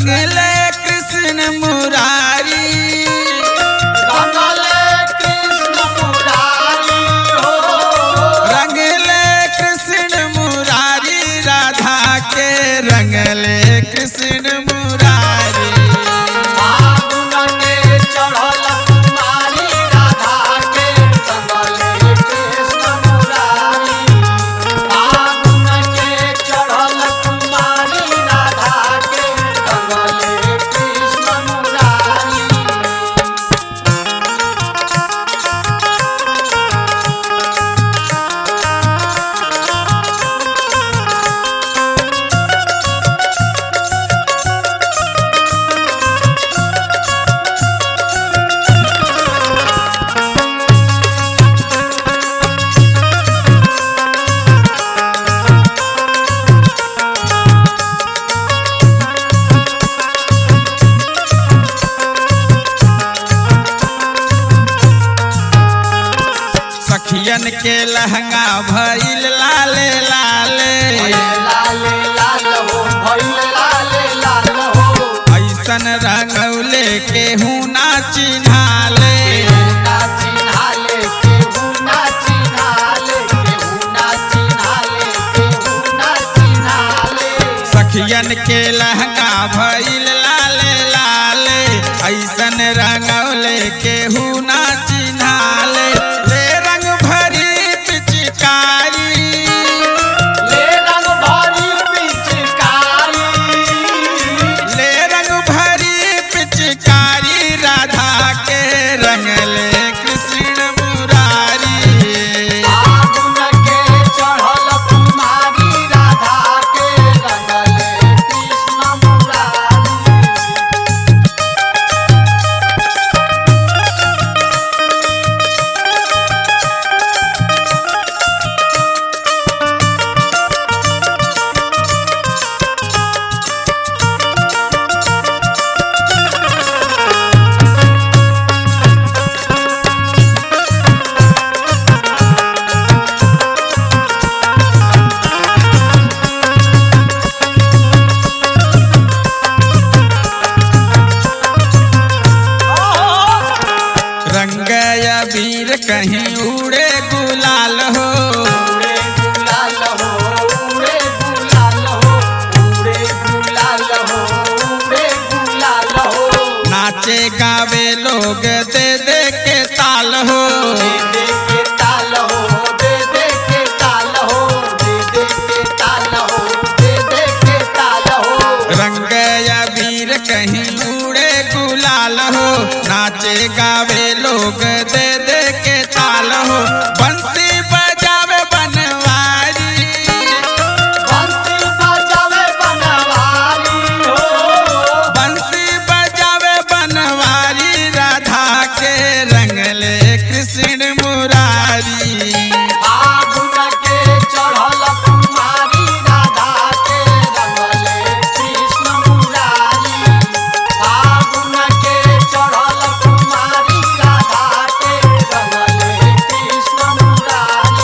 रंगले कृष्ण मुरारी रंगले कृष्ण मुरारी हो रंगले कृष्ण मुरारी राधा के रंगले कृष्ण मुरारी फागुन के चढ़ल कुमारी राधा के रंगले कृष्ण मुरारी फागुन के चढ़ल कुमारी राधा के रंगले कृष्ण मुरारी सखियन के लहंगा भइल लाले लाले लाले लाल हो भइल लाले लाल हो ऐसन रंगौले के हूँ ना चिन्हाले ना चिन्हाले केहू ना चिन्हाले केहू ना चिन्हाले केहू ना चिन्हाले सखियन के लहंगा भइल लाले लाले ऐसन रंगौले के हूँ ना चिन्हाले ले रंग भरी पिचकारी ले रंग भरी पिचकारी ले रंग भरी पिचकारी राधा के रंगले कृष्ण मुरारी फागुन के चढ़ल कुमारी राधा के रंगले कृष्ण मुरारी रंग अबीर कहीं उड़े गुलाल हो उड़े गुलाल हो उड़े गुलाल हो उड़े गुलाल हो उड़े गुलाल हो नाचे गावे लोग दे दे के ताल हो दे दे के ताल हो दे दे के ताल हो दे दे के ताल हो दे दे के ताल हो रंग अबीर कहीं उड़े गुलाल हो नाचे गावे लोग दे दे के ताल हो बंसी बजावे बनवारी बंसी बजावे बनवारी हो बंसी बजावे बनवारी राधा के रंगले कृष्ण मुरारी फागुन के चढ़ल कुमारी राधा के रंगले कृष्ण मुरारी फागुन के चढ़ल कुमारी राधा के रंगले कृष्ण मुरारी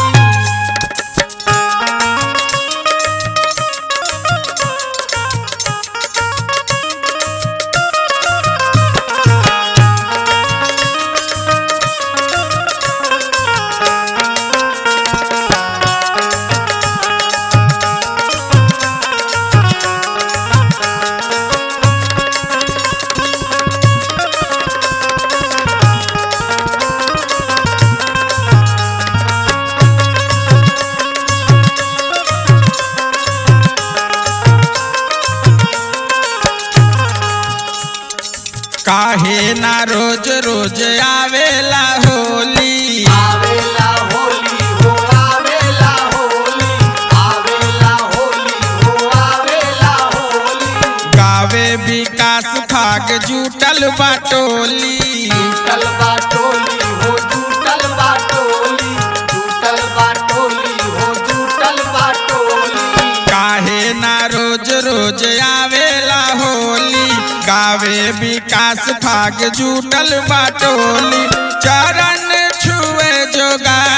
काहे ना रोज रोज आवेला होली आवेला होली हो आवेला होली आवेला होली हो आवेला होली गावे विकास फाग जुटल बाटोली जुटल बाटोली हो जुटल बाटोली जुटल बाटोली हो जुटल बाटोली काहे ना रोज रोज आवेला होली गावे विकास फाग जुटल बाटोली चरण छुए जोगा